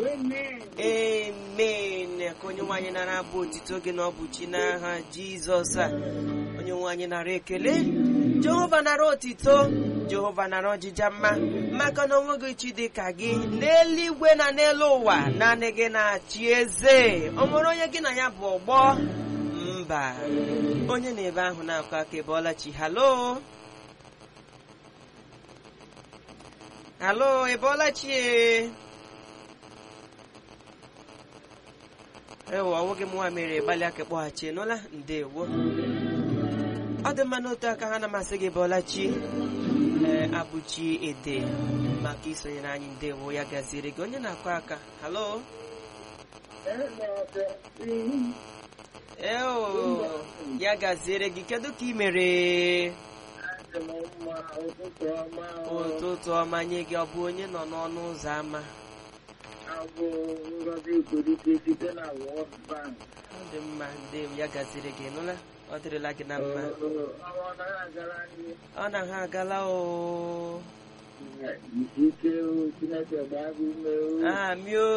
Amen. amen ka onye nwaanyị nara abụ otito gị na ọ bụ chi n'aha jizọs a onye nwaanyị nara ekele jehova nara otito jehova nara ọjịja mma maka na onweghị chi dị ka gị n'eluigwe na n'elu ụwa naanị gị na-achị eze o nwere onye gị na ya bụ ọgbọ mba onye na-ebe ahụ na-akụ aka ebe ọlachi halo halo ebe ọlachi e ewo ọnwụghị m nwa mere gbalị aka kpọghachi nụla ndewo ọ dị mma n'otu aka ha na-amasị gị bọlachi ee abụchi ede maka isonyere anyị ndewo ya gaziere gị onye na-akụ aka halo eo ya gaziere gị kedu ka ị mere ụtụtụ ọma nye gị ọ bụ onye nọ n'ọnụ ụzọ ámá Abụ Ngozi Ikorike site na World Bank. ọ dị mma ndewo ya gaziere gị nụla ọ dịrịla gị na mma Ọnwa anaghị agara anyị ọ na ha agala o isi ike o, Chineke gbaa gị ume o. amio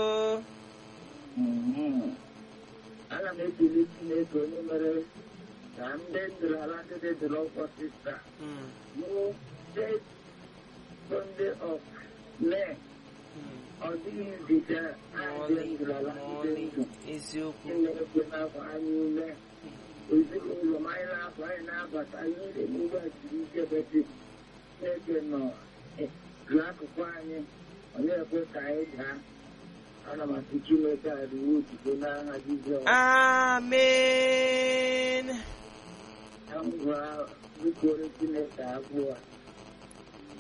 Mhm. Ana m ekele Chineke onye mere ka ndị ndụrụ ala ndị dụrụ ọkwa sista Mm, bụ State Sunday of May. mm. Ọ dịghị nziga ndị N'ọlị, ndụrụ ala ndị n'ọlị, ndụ. eziokwu Chineke na-afọ anyị ume. Ezinụlọ m anyị na-afọ anyị na-abata ihe niile n'ugbo a siri ike beti. Chineke nọ n'akụkụ anyị ọ na-ekwe ka anyị daa. Ana m asị Chineke arịwo otuto n'aha Jizọs. amen Ka m gwa bikoro Chineke abụọ.